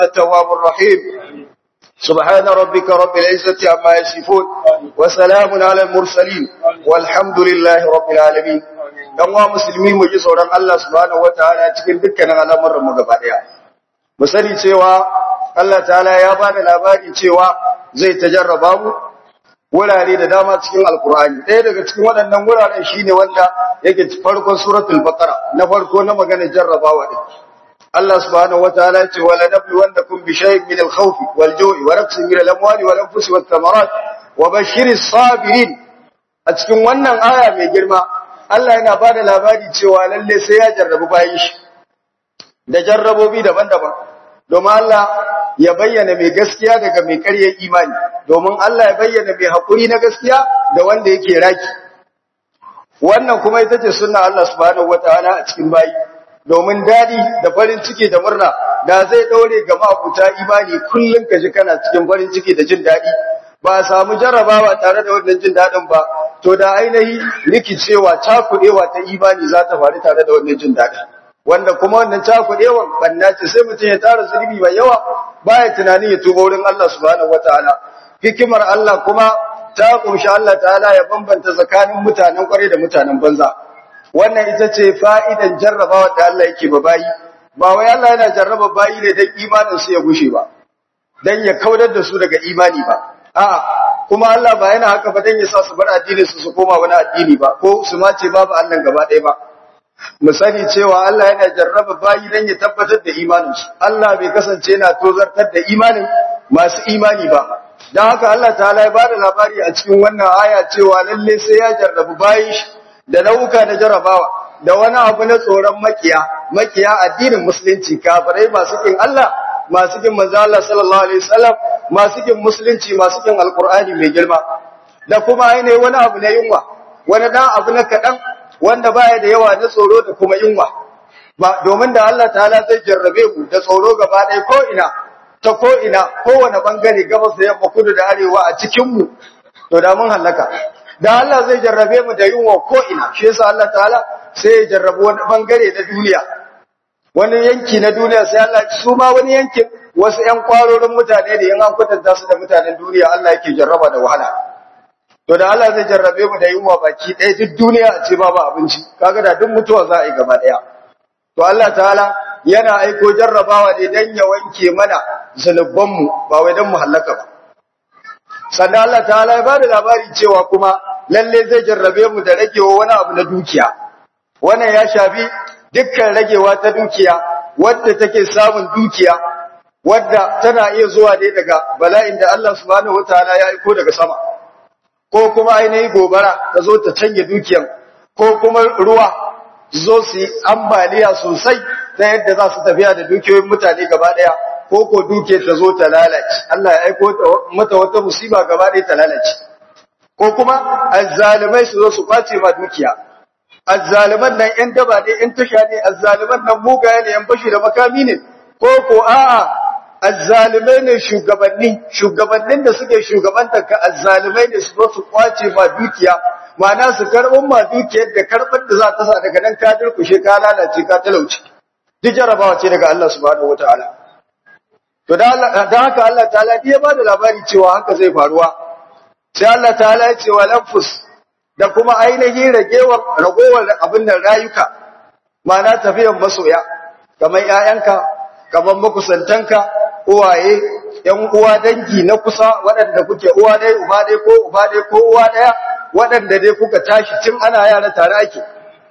التواب الرحيم سبحان ربك رب العزة عما يصفون وسلام على المرسلين والحمد لله رب العالمين dan wa musulmi mu ji tsoron Allah subhanahu wataala cikin dukkanin al'amuran mu gaba daya mu sani cewa Allah ta'ala ya ba da labari cewa zai tajarraba mu wurare da dama cikin alkur'ani ɗaya daga cikin waɗannan wuraren shine wanda yake farkon suratul baqara na farko na maganar jarrabawa din Allah subhanahu wataala ya ce wala nabluwannakum bi shay'in min al-khawf wal-ju'i wa nafsin min al-amwali wal anfusi wath-thamarat wa bashiris sabirin a cikin wannan aya mai girma Allah yana ba da labari cewa lalle sai ya jarrabu bayan shi da jarrabobi daban-daban domin Allah ya bayyana mai gaskiya daga mai ƙaryar imani domin Allah ya bayyana mai haƙuri na gaskiya da wanda yake raki wannan kuma ita ce sunna Allah subhanahu wataala a cikin bayi domin dadi da farin ciki da murna da zai daure ga mabuta imani kullun ka ji kana cikin farin ciki da jin dadi ba samu jarrabawa tare da wannan jin dadin ba to da ainihi rikicewa cakudewa ta imani za ta faru tare da wannan jin dadin wanda kuma wannan cakudewan banna ce sai mutum ya tara zunubi mai yawa baya tunanin ya tuba wurin Allah subhanahu wataala hikimar Allah kuma ta kunshi Allah ta'ala ya bambanta tsakanin mutanen kware da mutanen banza wannan ita ce fa'idan jarrabawa da Allah yake ba bayi ba wai Allah yana jarraba bayi ne dan imanin su ya gushe ba dan ya kaudar da su daga imani ba a'a kuma Allah ba yana haka ba dan ya sa su bar addini su su koma wani addini ba ko su ma ce babu Allah gaba ɗaya ba mu sani cewa Allah yana jarraba bayi dan ya tabbatar da imaninsu Allah bai kasance yana tozartar da imanin masu imani ba dan haka Allah ta'ala ya bada labari a cikin wannan aya cewa lalle sai ya jarrabu bayi da nauka na jarrabawa da wani abu na tsoron makiya makiya addinin musulunci kafirai masu kin Allah masu kin manzo Allah sallallahu alaihi wasallam masu kin musulunci masu kin alqur'ani mai girma da kuma ainihin wani abu na yunwa wani dan abu na kadan wanda baya da yawa na tsoro da kuma yunwa ba domin da Allah ta'ala zai jarrabe mu da tsoro gaba ɗaya ko ina ta ko ina kowane bangare gabas da yamma kudu da arewa a cikin mu to da mun halaka da Allah zai jarrabe mu da yunwa ko ina shi yasa Allah ta'ala sai ya jarrabu wani bangare na duniya wani yanki na duniya sai Allah su ma wani yankin wasu ƴan kwarorin mutane da yan an kwatanta su da mutanen duniya Allah yake jarraba da wahala to da Allah zai jarrabe mu da yunwa baki ɗaya duk duniya a ce babu abinci kaga da duk mutuwa za a yi gaba ɗaya to Allah ta'ala yana aiko jarrabawa ne dan ya wanke mana zanuban mu ba wai dan mu halaka ba sannan Allah ta'ala ya bada labari cewa kuma lalle zai jarrabe mu da ragewa wani abu na dukiya wannan ya shafi dukkan ragewa ta dukiya wadda take samun dukiya wadda tana iya zuwa ne daga bala'in da Allah subhanahu wataala ya aiko daga sama ko kuma ainihin gobara ta zo ta canje dukiyan ko kuma ruwa zo su yi ambaliya sosai ta yadda za su tafiya da dukiyoyin mutane gaba daya ko ko duke ta zo ta lalace Allah ya aiko mata wata musiba gaba daya ta lalace ko kuma azzalimai su zo su kwace ma dukiya azzaliman nan yan daba ne yan tasha ne azzaliman nan mugaye ne yan bashi da makami ne ko ko a'a azzalimai ne shugabanni shugabannin da suke shugabantar ka azzalimai ne su zo su kwace ma dukiya ma'ana su karɓar ma dukiyar da karɓar da za ta sa daga nan ka durkushe ka lalace ka talauci duk jarabawa ce daga Allah subhanahu wataala to da haka Allah ta'ala ya ba da labari cewa haka zai faruwa sai Allah ta'ala ya ce wa lanfus da kuma ainihin ragewar ragowar abin da rayuka ma'ana tafiyar masoya kamar ƴaƴanka kamar makusantanka uwaye ‘yan uwa dangi na kusa waɗanda kuke uwa ɗaya uba ɗaya ko uba ɗaya ko uwa ɗaya waɗanda dai kuka tashi tun ana yara tare ake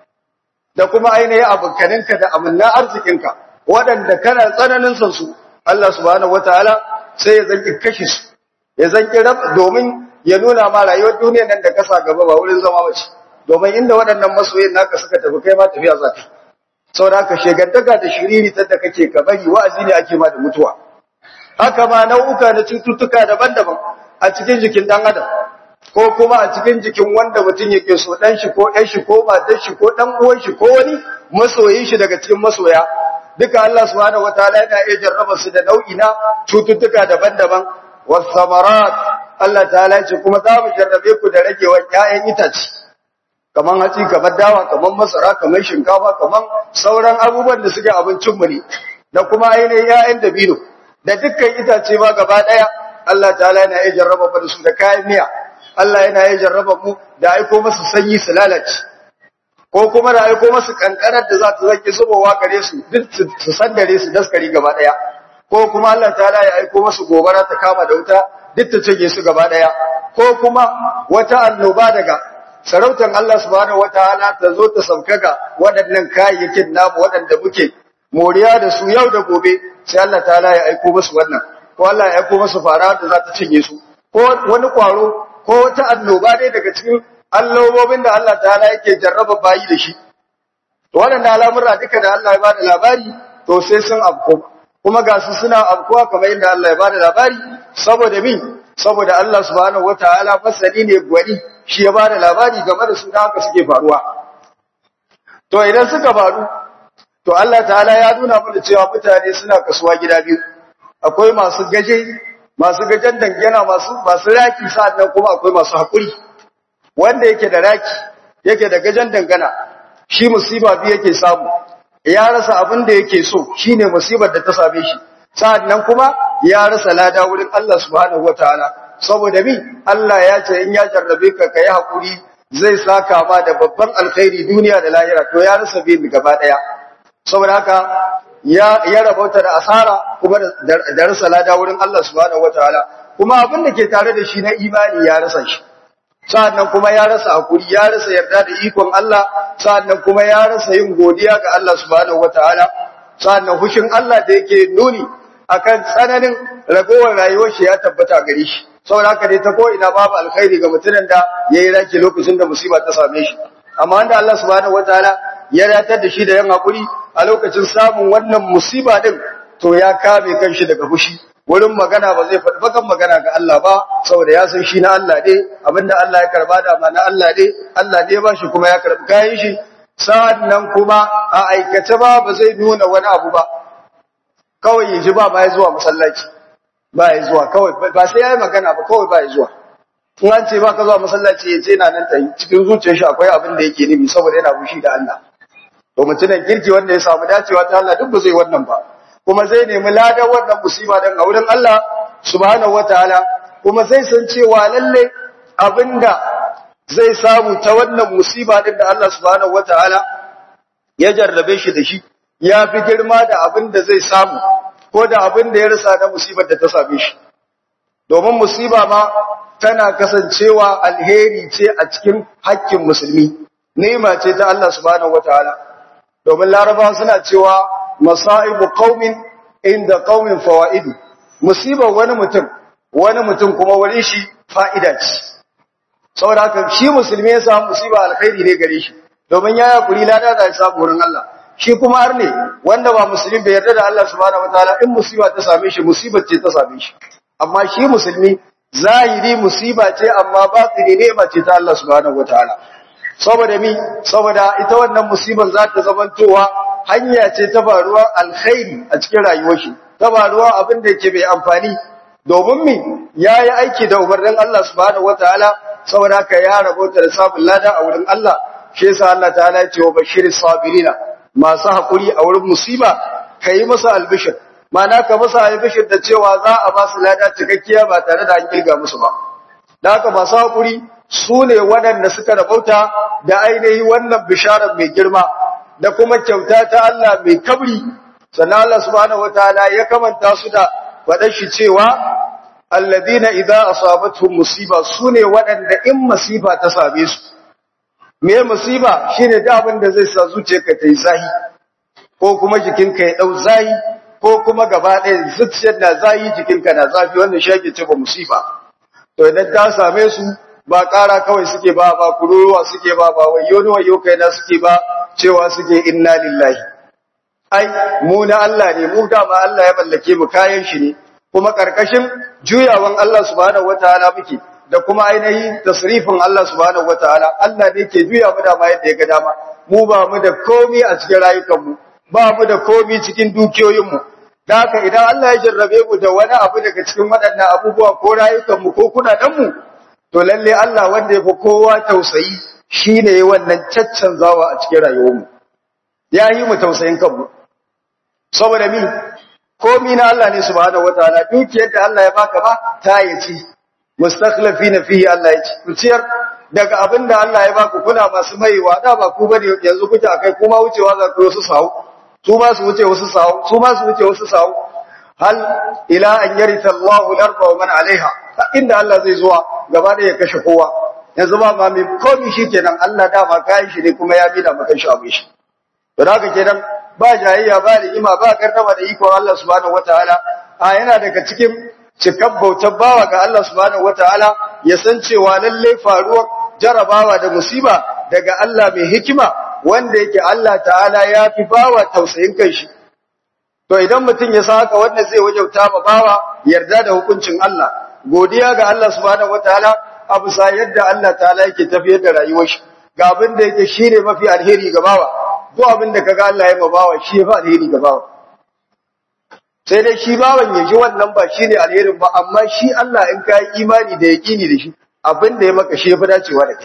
da kuma ainihin abokaninka da amanna arzikinka waɗanda kana tsananin son su Allah subhanahu wataala sai ya zanki kashe su ya zanki rab domin ya nuna ma rayuwar duniyar nan da kasa gaba ba wurin zama bace domin inda waɗannan masoyin naka suka tafi kai ma tafiya za ka saboda haka shegantaka da shiriri ta da kake ka bari wa'azi ne ake ma da mutuwa haka ma nau'uka na cututtuka daban-daban a cikin jikin dan adam ko kuma a cikin jikin wanda mutum yake so dan shi ko ɗan shi ko matar shi ko dan uwan shi ko wani masoyin shi daga cikin masoya duka Allah subhanahu wataala yana iya jarraba su da nau'i na cututtuka daban-daban wasamarat Allah ta'ala ya ce kuma za mu jarrabe ku da ragewar ƴaƴan itace kaman hatsi kamar dawa kaman masara kamar shinkafa kaman sauran abubuwan da suke abincin mu ne da kuma ainihin ƴaƴan dabino da dukkan itace ma gaba daya Allah ta'ala yana iya jarraba mu da su da kayan miya Allah yana iya jarraba mu da aiko masu sanyi su lalace ko kuma da aiko masu kankarar da za ta zaki zubowa gare su duk su sandare su daskari gaba daya ko kuma Allah ta'ala ya aiko masu gobara ta kama da wuta duk ta cike su gaba daya ko kuma wata annoba daga sarautar Allah subhanahu wataala ta zo ta sauka waɗannan kayayyakin namu waɗanda muke moriya da su yau da gobe sai Allah ta'ala ya aiko musu wannan ko Allah ya aiko musu fara da za ta cinye su ko wani kwaro ko wata annoba dai daga cikin allobobin da Allah ta'ala yake jarraba bayi da shi to waɗannan al'amura duka da Allah ya bada labari to sai sun afko kuma ga su suna afkuwa kamar yadda Allah ya bada labari saboda min saboda Allah subhanahu wataala masani ne gwani shi ya bada labari game da su da haka suke faruwa to idan suka faru to Allah ta'ala ya nuna mana cewa mutane suna kasuwa gida biyu akwai masu gaje masu gajen dangana masu masu raki sannan kuma akwai masu hakuri wanda yake da raki yake da gajen dangana shi musiba biyu yake samu ya rasa abin da yake so shine musibar da ta same shi sannan kuma ya rasa lada wurin Allah subhanahu wataala saboda mi Allah ya ce in ya jarrabe ka kai hakuri zai saka ma da babban alkhairi duniya da lahira to ya rasa bi gaba daya saboda haka ya ya rabauta da asara kuma da rasa lada wurin Allah subhanahu wataala kuma abin da ke tare da shi na imani ya rasa shi sa'annan kuma ya rasa hakuri ya rasa yarda da ikon Allah sa'annan kuma ya rasa yin godiya ga Allah subhanahu wataala sa'annan hushin Allah da yake nuni akan tsananin ragowar rayuwar shi ya tabbata gare shi saboda haka dai ta ko ina babu alkhairi ga mutumin da yayi raki lokacin da musiba ta same shi amma wanda Allah subhanahu wataala ya ratar da shi da yan hakuri a lokacin samun wannan musiba din to ya kame kanshi daga fushi wurin magana ba zai faɗi bakan magana ga Allah ba saboda ya san shi na Allah ne abinda Allah ya karba da ma na Allah ne Allah ne ba shi kuma ya karbi kayan shi sa'annan kuma a aikace ba ba zai nuna wani abu ba kawai ya ji ba ba ya zuwa masallaci ba ya zuwa kawai ba sai ya yi magana ba kawai ba ya zuwa in an ce ba ka zuwa masallaci ya ce na nan ta yi cikin zuciyar shi akwai abin da yake nufi saboda yana fushi da Allah to mutumin kirki wanda ya samu dacewa ta Allah duk ba zai wannan ba kuma zai nemi ladan wannan musiba dan a wurin Allah subhanahu wataala kuma zai san cewa lalle abinda zai samu ta wannan musiba din da Allah subhanahu wataala ya jarrabe shi da shi ya fi girma da abin da zai samu ko da abin da ya rasa na musibar da ta same shi domin musiba ma tana kasancewa alheri ce a cikin hakkin musulmi nema ce ta Allah subhanahu wataala domin larabawa suna cewa masaibu qaumin inda qaumin fawaidu musibar wani mutum wani mutum kuma wurin shi fa'ida ce saboda haka shi musulmi ya samu musiba alkhairi ne gare shi domin ya yakuri lada da samu wurin Allah shi kuma har ne wanda ba musulmi bai yarda da Allah subhanahu wataala in musiba ta same shi musibar ce ta same shi amma shi musulmi zahiri musiba ce amma batini ne ba ce ta Allah subhanahu wataala saboda mi saboda ita wannan musibar za ta zamantowa hanya ce ta faruwar alkhairi a cikin rayuwar shi ta faruwa abin da yake mai amfani domin mi yayi aiki da umarnin Allah subhanahu wataala saboda haka ya rabota da sabon lada a wurin Allah shi yasa Allah ta'ala ya ce wa bashiris sabirina masu haƙuri a wurin musiba ka yi masa albishir mana ka masa albishir da cewa za a ba su lada cikakkiya ba tare da an kirga musu ba da haka masu haƙuri su ne waɗanda suka rabauta da ainihi wannan bisharar mai girma da kuma kyauta ta Allah mai kabri sannan Allah subhanahu wataala ya kamanta su da faɗar shi cewa alladina idza asabatuhum musiba sune waɗanda in musiba ta same su me musiba shine da abin da zai sa zuciyarka ta yi zahi ko kuma jikinka ya dau zahi ko kuma gaba ɗaya zuciyar na zahi jikinka na zafi wannan shi ake cewa musiba to idan ta same su ba ƙara kawai suke ba ba kururuwa suke ba ba wayo ni wayo kaina suke ba cewa suke inna lillahi ai mu na Allah ne mu dama Allah ya mallake mu kayan shi ne kuma karkashin juyawan Allah subhanahu wataala muke da kuma ainihin tasrifin Allah subhanahu wataala Allah ne ke juya mu da ma yadda ya ga dama mu ba mu da komi a cikin rayukan mu ba mu da komi cikin dukiyoyin mu da haka idan Allah ya jarrabe mu da wani abu daga cikin waɗannan abubuwa ko rayukan mu ko kudaden mu to lalle Allah wanda ya fi kowa tausayi shine wannan caccanzawa a cikin rayuwar mu ya yi mu tausayin kanmu saboda mi komi na Allah ne subhanahu wataala dukiyar da Allah ya baka ba ta yi ci mustakhlifina fihi Allah ya ci ku ciyar daga abin da Allah ya baku kuna masu maiwa da ba ku bane yanzu kuke akai kuma wucewa za ku su sawu su ma su wuce wasu sawu su ma su wuce wasu sawu hal ila an yarita Allahu al-arda wa man alaiha inda Allah zai zuwa gaba da ya kashe kowa yanzu ba ma mai komi shikenan Allah dama kayan shi ne kuma ya bi da maka shi abin shi to haka kenan ba jayayya ba rigima ba karkama da ikon Allah subhanahu wataala a yana daga cikin cikar bautar bawa ga Allah subhanahu wataala ya san cewa lalle faruwar jarabawa da musiba daga Allah mai hikima wanda yake Allah ta'ala ya fi bawa tausayin kanshi to idan mutum ya san haka wanda zai wajauta ma bawa yarda da hukuncin Allah godiya ga Allah subhanahu wataala a bisa yadda Allah ta'ala yake tafiyar da rayuwar shi ga abin da yake shine mafi alheri ga bawa duk abin da kaga Allah ya ma bawa shi ya fi alheri ga bawa sai dai shi bawan ya ji wannan ba shine alherin ba amma shi Allah in ka yi imani da yaqini da shi abin da ya maka shi ya fi dacewa da kai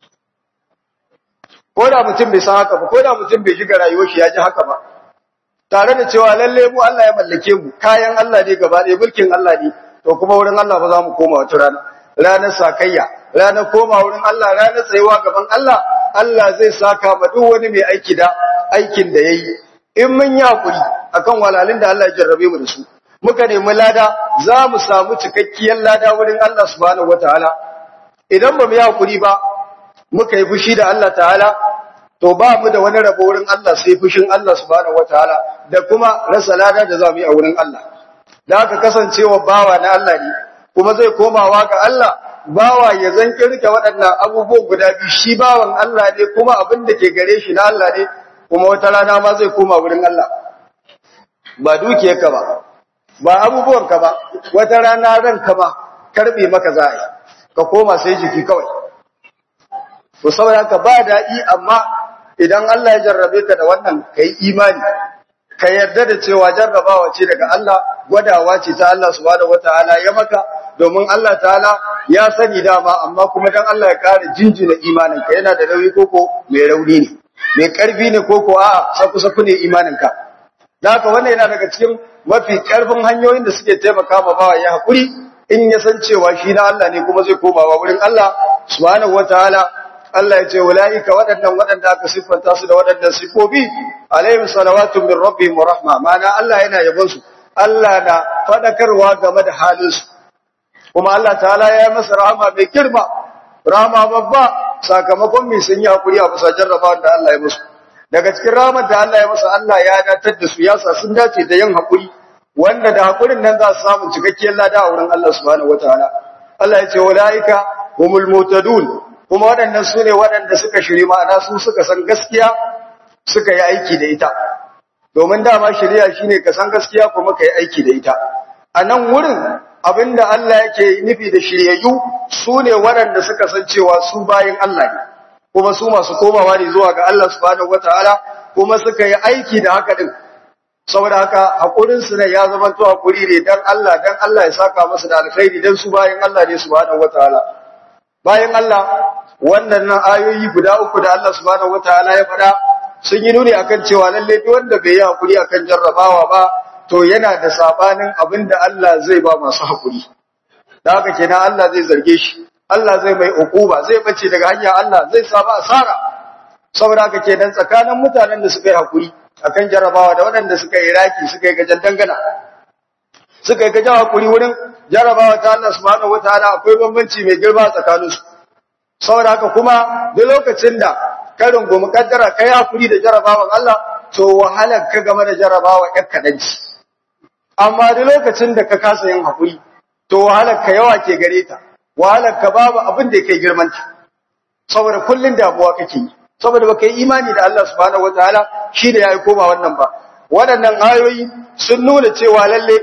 ko da mutum bai san haka ba ko da mutum bai shiga rayuwar shi ya ji haka ba tare da cewa lalle mu Allah ya mallake mu kayan Allah ne gaba ɗaya mulkin Allah ne to kuma wurin Allah ba za mu koma wata rana ranar sakayya ranar koma wurin Allah ranar tsayuwa gaban Allah Allah zai saka ma duk wani mai aiki da aikin da yayi in mun yi hakuri akan walalin da Allah ya jarrabe mu da su muka nemi lada za mu samu cikakkiyar lada wurin Allah subhanahu wataala idan ba mu yi hakuri ba muka yi fushi da Allah ta'ala to ba mu da wani rabo wurin Allah sai fushin Allah subhanahu wataala da kuma rasa lada da za mu yi a wurin Allah da aka kasancewa bawa na Allah ne kuma zai komawa ga Allah bawa ya zan kirke waɗannan abubuwan guda biyu shi bawan Allah ne kuma abin da ke gare shi na Allah ne kuma wata rana ma zai koma wurin Allah ba dukiyarka ba ba abubuwanka ba wata rana ranka ba karbe maka za a yi ka koma sai jiki kawai to saboda haka ba daɗi amma idan Allah ya jarrabe ka da wannan ka yi imani ka yarda da cewa jarrabawa ce daga Allah gwadawa ce ta Allah subhanahu wataala ya maka domin Allah ta'ala ya sani dama amma kuma dan Allah ya ƙara jinjina imaninka yana da nauyi koko mai rauni ne mai ƙarfi ne koko a'a saku saku ne imaninka da haka wannan yana daga cikin mafi ƙarfin hanyoyin da suke taimaka ma bawa ya haƙuri in ya san cewa shi na Allah ne kuma zai komawa wurin Allah subhanahu wataala Allah ya ce wala'ika waɗannan waɗanda aka siffanta su da waɗannan siffofi alaihim salawatun min rabbihim wa rahma mana Allah yana yabon su Allah na fadakarwa game da halin su kuma Allah ta'ala ya yi masa rahama mai girma rahama babba sakamakon mai sun yi hakuri a bisa jarrabawan da Allah ya musu daga cikin rahamar da Allah ya masa Allah ya datar da su ya sa sun dace da yin hakuri wanda da hakurin nan za su samu cikakkiyar lada a wurin Allah subhanahu wataala Allah ya ce wala'ika humul mutadun kuma waɗannan su ne waɗanda suka shiri ma'ana su suka san gaskiya suka yi aiki da ita domin dama shari'a shine ka san gaskiya kuma ka yi aiki da ita a nan wurin abinda Allah yake nufi da shiryayyu su ne waɗanda suka san cewa su bayin Allah ne kuma su masu komawa ne zuwa ga Allah subhanahu wataala kuma suka yi aiki da haka din saboda haka hakurin su ne ya zama to hakuri ne dan Allah dan Allah ya saka musu da alkhairi dan su bayin Allah ne subhanahu wataala bayan Allah wannan nan ayoyi guda uku da Allah subhanahu wataala ya faɗa sun yi nuni akan cewa lalle duk wanda bai yi hakuri akan jarrabawa ba to yana da sabanin abinda Allah zai ba masu hakuri da haka kenan Allah zai zarge shi Allah zai mai ukuba zai bace daga hanya Allah zai saba asara saboda haka kenan tsakanin mutanen da suka yi hakuri akan jarrabawa da waɗanda suka yi raki suka yi gajan dangana suka yi gajan hakuri wurin jarrabawa ta Allah subhanahu wataala akwai bambanci mai girma tsakaninsu saboda haka kuma duk lokacin da ka rungumi kaddara kai hakuri da jarabawan Allah to wahalar ka game da jarabawa ƴar kadanci amma duk lokacin da ka kasa yin hakuri to wahalar ka yawa ke gare ta wahalar ka babu abin da yake girman ta saboda kullun damuwa kake yi saboda baka yi imani da Allah subhanahu wataala shi da yayi koma wannan ba waɗannan ayoyi sun nuna cewa lalle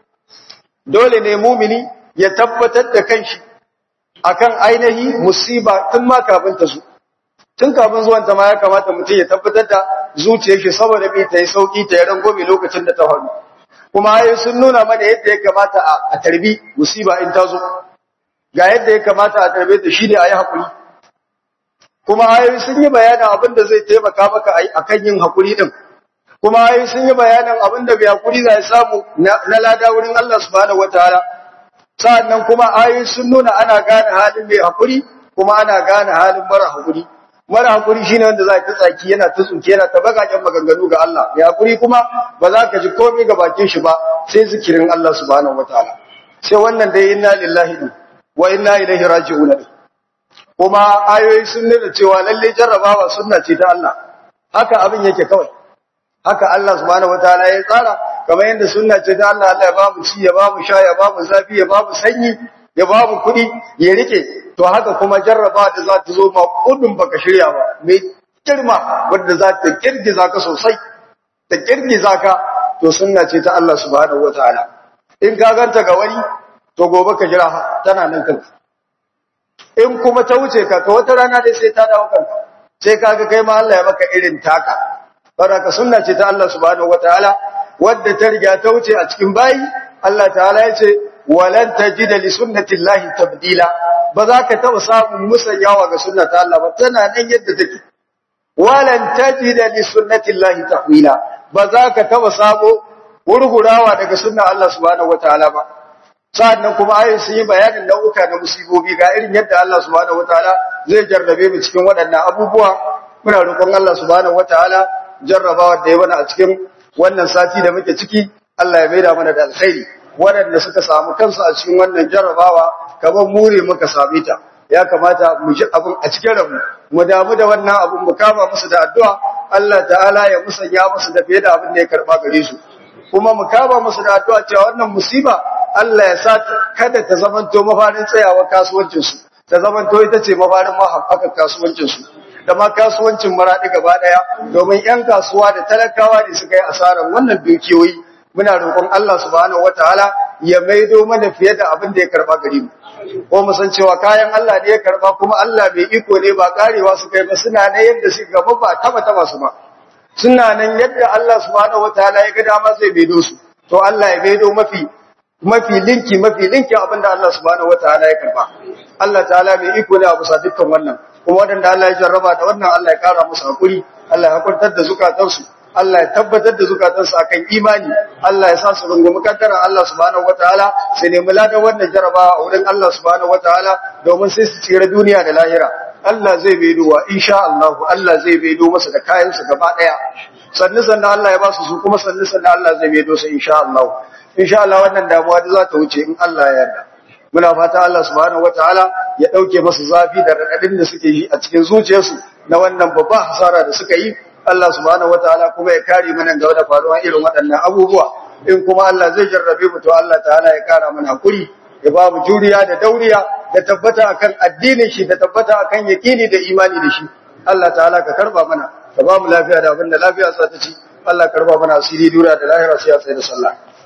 dole ne mumini ya tabbatar da kanshi akan ainihi musiba tun ma kafin ta zo tun kafin zuwan ta ma ya kamata mutum ya tabbatar da zuciyar shi saboda bai ta yi sauki ta yi rangobe lokacin da ta faru kuma ayoyi sun nuna mana yadda ya kamata a tarbi musiba in ta zo ga yadda ya kamata a tarbe ta shi ne a yi haƙuri kuma ayoyi sun yi bayanin abin da zai taimaka maka akan yin haƙuri din kuma ai sun yi bayanin abin da bai hakuri zai samu na lada wurin Allah subhanahu wataala sa'annan kuma ayoyi sun nuna ana gane halin mai hakuri kuma ana gane halin mara hakuri mara hakuri shine wanda za ka tsaki yana ta tsuke yana ta bagaken maganganu ga Allah mai hakuri kuma ba za ka ji komai ga bakin shi ba sai zikirin Allah subhanahu wataala sai wannan dai inna lillahi wa inna ilaihi raji'un kuma ayoyi sun nuna cewa lalle jarrabawa sunna ce ta Allah haka abin yake kawai haka Allah subhanahu wataala ya tsara kamar yadda sunna ce ta Allah Allah ya ba mu ci ya ba mu sha ya ba mu zafi ya ba mu sanyi ya ba mu kuɗi ya rike to haka kuma jarraba da za ta zo ma kudin baka shirya ba mai girma wanda za ta kirgiza ka sosai ta kirgiza ka to sunna ce ta Allah subhanahu wataala in ka ganta ga wani to gobe ka jira tana nan kanka in kuma ta wuce ka to wata rana dai sai ta dawo kanka sai kaga kai ma Allah ya maka irin taka baraka sunna ce ta Allah subhanahu wataala wadda ta riga ta wuce a cikin bayi Allah ta'ala ya ce walan tajida li sunnatillahi tabdila ba za ka taba samun musanyawa ga sunna ta Allah ba tana nan yadda take walan tajida li sunnatillahi tahwila ba za ka taba sabo wurgurawa daga sunna Allah subhanahu wataala ba sa'annan kuma ayin sun yi bayanin nau'uka na musibobi ga irin yadda Allah subhanahu wataala zai jarrabe mu cikin waɗannan abubuwa muna roƙon Allah subhanahu wataala jarrabawa da ya mana a cikin wannan sati da muke ciki Allah ya maida mana da alkhairi waɗanda suka samu kansu a cikin wannan jarrabawa kamar mure muka same ta ya kamata mu ji abin a cikin rabu mu damu da wannan abin mu kama musu da addu'a Allah ta'ala ya musanya musu da fiye da abin da ya karba gare su kuma mu kama musu da addu'a cewa wannan musiba Allah ya sa kada ta zamanto mafarin tsayawa kasuwancin su ta zamanto ita ce mafarin mahaɓaka kasuwancin su da ma kasuwancin maraɗi gaba ɗaya domin 'yan kasuwa da talakawa ne suka yi asarar wannan dukiyoyi muna roƙon Allah subhanahu wataala ya maido mana fiye da abin da ya karba gare mu ko mu san cewa kayan Allah ne ya karba kuma Allah bai iko ne ba karewa su kai ba suna ne yadda suka gaba ba taba taba su ba suna nan yadda Allah subhanahu wataala ya ga dama zai maido su to Allah ya maido mafi mafi linki mafi linki abin da Allah subhanahu wataala ya karba Allah ta'ala mai iko ne a bisa dukkan wannan kuma wadanda Allah ya jarraba da wannan Allah ya kara musu hakuri Allah ya hakurtar da zukatansu Allah ya tabbatar da zukatansu akan imani Allah ya sa su rungumi kaddara Allah subhanahu wataala sai nemi ladan wannan jaraba a wurin Allah subhanahu wataala domin sai su tsira duniya da lahira Allah zai baido wa insha Allah Allah zai baido masa da kayan su gaba daya sannu sannu Allah ya ba su su kuma sannu sannu Allah zai baido su insha Allah insha Allah wannan damuwa da za ta wuce in Allah ya yarda muna fata Allah subhanahu wataala ya dauke masu zafi da radadin da suke yi a cikin zuciyarsu na wannan babba hasara da suka yi Allah subhanahu wataala kuma ya kare mana ga da faruwa irin waɗannan abubuwa in kuma Allah zai jarrabe mu to Allah ta'ala ya kara mana hakuri ya ba mu juriya da dauriya da tabbata akan addinin shi da tabbata akan yaqini da imani da shi Allah ta'ala ka karba mana ka ba mu lafiya da abin da lafiya sa ta ci Allah karba mana asiri dura da lahira sai ya tsaye da sallah